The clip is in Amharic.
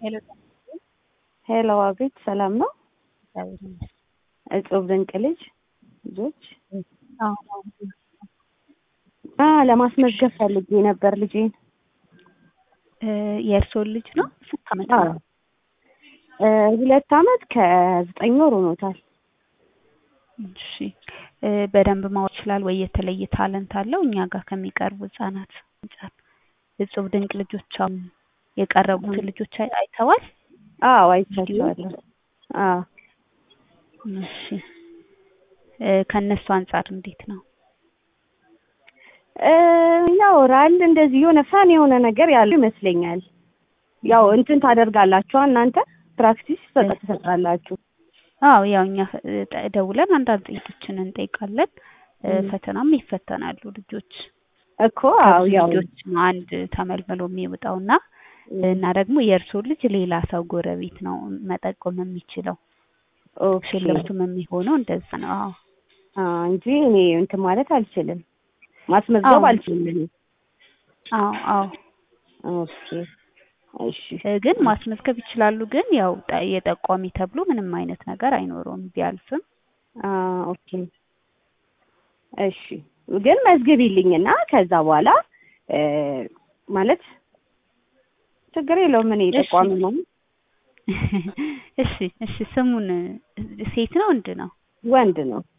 ሄሎ ሄሎ አቤት፣ ሰላም ነው? እግዚአብሔር ይመስገን። እጹብ ድንቅ ልጅ ልጆች አዎ አ ለማስመዝገብ ፈልጌ ነበር ልጄን። እ የእርስዎን ልጅ ነው? ስንት ዓመት አዎ ነው? እ ሁለት ዓመት ከዘጠኝ ወር ሆኖታል። እሺ እ በደንብ ማወቅ ይችላል ወይ የተለየ ታለንት አለው? እኛ ጋር ከሚቀርቡ ህጻናት አንጻር እጹብ ድንቅ ልጆች አሁን የቀረቡትን ልጆች አይ- አይተዋል? አዎ አይቻቸዋለሁ። አዎ እሺ እ ከእነሱ አንጻር እንዴት ነው? እ ያወራል እንደዚህ የሆነ ፈን የሆነ ነገር ያለው ይመስለኛል። ያው እንትን ታደርጋላችሁ እናንተ ፕራክቲስ ትሰጣ- ትሰጣላችሁ። አዎ ያው እኛ እ ጠ- ደውለን አንዳንድ ጥያቄዎችን እንጠይቃለን። እ እም። ፈተናም ይፈተናሉ ልጆች እኮ አዎ ከብዙ ያው ልጆች ነው አንድ ተመልምሎ የሚወጣው እና እና ደግሞ የእርስዎ ልጅ ሌላ ሰው ጎረቤት ነው መጠቆም የሚችለው። ኦኬ ሽልማቱም የሚሆነው እንደዛ ነው። አዎ አ እንጂ እኔ እንትን ማለት አልችልም፣ ማስመዝገብ አዎ። አልችልም። እኔ አዎ አዎ ኦኬ እሺ እ ግን ማስመዝገብ ይችላሉ። ግን ያው ጠ- የጠቋሚ ተብሎ ምንም አይነት ነገር አይኖረውም ቢያልፍም። አ ኦኬ እሺ ግን መዝግቢልኝና ከዛ በኋላ እ ማለት ችግር የለውም። እኔ እሺ። ጠቋሚ ነው። እሺ እሺ ስሙን ሴት ነው ወንድ ነው? ወንድ ነው።